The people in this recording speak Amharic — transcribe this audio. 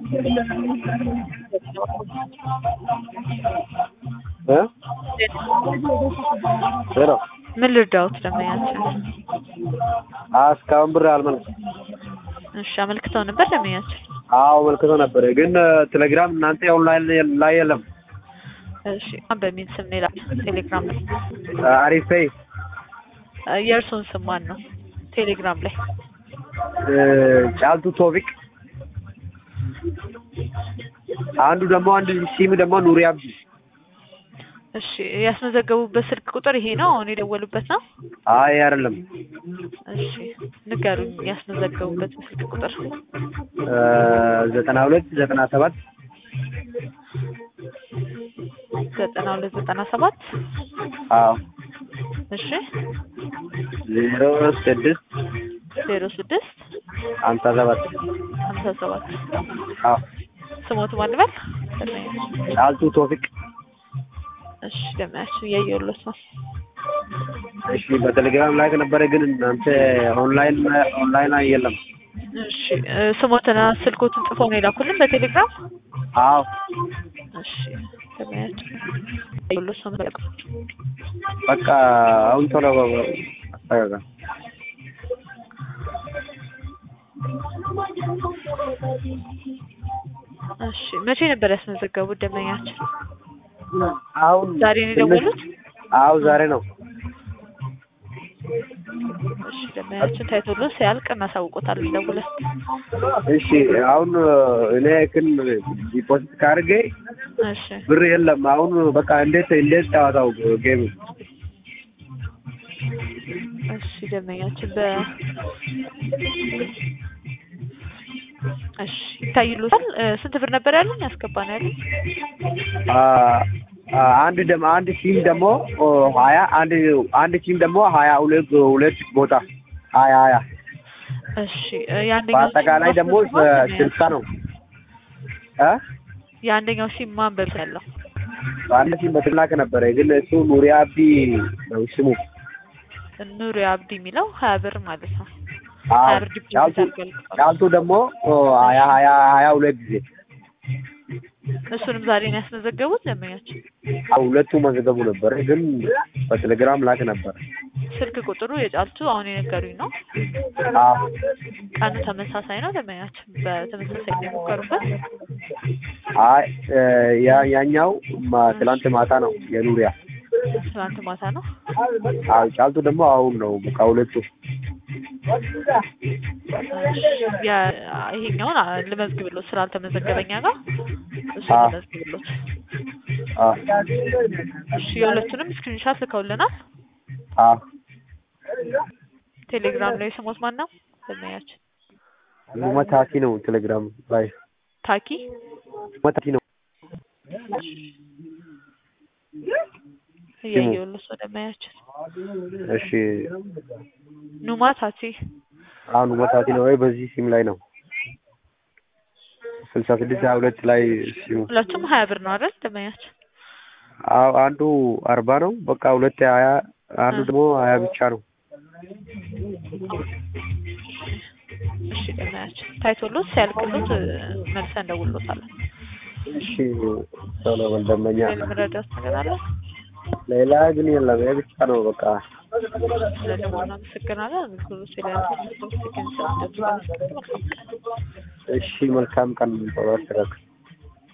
እ ሄሎ ምን ልርዳዎት ደንበኛችን? እስካሁን ብር አልመለስኩም። እሺ አመልክተው ነበር ደንበኛችን? አዎ መልክቶ ነበር፣ ግን ቴሌግራም እናንተ ኦንላይን ላይ የለም። እሺ ማን በሚል ስም ነው ይላል ቴሌግራም ላይ? አሪፌ እ የእርስዎን ስም ማን ነው ቴሌግራም ላይ? ጫልቱ ቶፊቅ፣ አንዱ ደግሞ አንድ ሲም ደግሞ ኑሪ አብዲ። እሺ ያስመዘገቡበት ስልክ ቁጥር ይሄ ነው አሁን የደወሉበት ነው? አይ አይደለም፣ እሺ ንገሩኝ ያስመዘገቡበት ስልክ ቁጥር። ዘጠና ሁለት ዘጠና ሰባት ዘጠና ሁለት ዘጠና ሰባት አዎ እሺ ዜሮ ስድስት ዜሮ ስድስት ሀምሳ ሰባት ሀምሳ ሰባት አዎ ስሞቱ ማን ልበል? ጫልቱ ቶፊቅ። እሺ ደመያችሁ እያየሁለት ነው። እሺ በቴሌግራም ላይ ነበረ፣ ግን እናንተ ኦንላይን ኦንላይን ላይ የለም። እሺ እ ስሞትና ስልኮትን ጽፈው ነው የላኩልን በቴሌግራም? አዎ እሺ ደመያችሁ እያየሁለት ነው። በቃ በቃ አሁን ቶሎ አስተካክል። እሺ መቼ ነበር ያስመዘገቡት ደንበኛችን? አሁን ዛሬ ነው የደወሉት? አዎ ዛሬ ነው። እሺ ደንበኛችን ታይቶልን ሲያልቅ እናሳውቆታለን ደውለን። እሺ አሁን እኔ ግን ዲፖዚት ካርጌ እሺ ብር የለም። አሁን በቃ እንዴት እንዴት ጨዋታው ጌም እሺ ደንበኛችን በ እሺ ይታይሉታል። እ ስንት ብር ነበር ያሉኝ? ያስገባ ነው ያሉኝ? አንድ ደግሞ አንድ ሲም ደግሞ ሀያ አንድ አንድ ሲም ደግሞ ሀያ ሁለት ሁለት ቦታ ሀያ ሀያ እሺ እ የአንደኛው በአጠቃላይ ሲም ደግሞ ማስመዝገብ ነው ስልሳ ነው እ የአንደኛው ሲም ማን በብ ያለው? አንድ ሲም በትላክ ነበረ፣ ግን እሱ ኑሪ አብዲ ነው ስሙ። ኑሪ አብዲ የሚለው ሀያ ብር ማለት ነው። አዎ ሀያ ብር ዲፖዚት ጫልቱ አድርጓል። ጫልቱ ደግሞ ሀያ ሀያ ሀያ ሁለት ጊዜ እሱንም ዛሬ ነው ያስመዘገቡት ደንበኛችን? አዎ ሁለቱ መዘገቡ ነበረ፣ ግን በቴሌግራም ላክ ነበረ። ስልክ ቁጥሩ የጫልቱ አሁን የነገሩኝ ነው። አዎ ቀኑ ተመሳሳይ ነው ደንበኛችን? በተመሳሳይ ነው የሞከሩበት? አይ ያ ያኛው ማ- ትላንት ማታ ነው የኑሪያ። ትናንት ማታ ነው። አዎ ጫልቱ ደግሞ አሁን ነው በቃ ሁለቱ ያ- ይሄኛውን አ- ልመዝግብሎት ስላልተመዘገበኛ ጋር እሱ አዎ። ልመዝግብሎት። አዎ እሺ የሁለቱንም ስክሪንሻት ልከውልናል። አዎ ቴሌግራም ላይ ስሞት ማን ነው ደንበኛችን? መታኪ ነው ቴሌግራም ላይ ታኪ መታኪ ነው። እያየሁሎት ነው ደንበኛችን። እሺ ኑማ ታቲ አሁን መታኪ ነው ወይ በዚህ ሲም ላይ ነው ስልሳ ስድስት ሀያ ሁለት ላይ ሲሙ ሁለቱም ሀያ ብር ነው አይደል ደንበኛችን? አዎ አንዱ አርባ ነው በቃ ሁለት ሀያ አንዱ ደግሞ ሀያ ብቻ ነው። እሺ ደንበኛችን ታይቶሎት ሲያልቅሎት እ፣ መልሰን እንደውሎታለን። እሺ ቶሎ በል ደንበኛ። ሌላ መረዳት ነገር አለ? ሌላ ግን የለም ይሄ ብቻ ነው በቃ። ስለደወሉ እናመሰግናለን። አገልግሎት ስለ እሺ መልካም ቀን ቶሎ አስተካክል።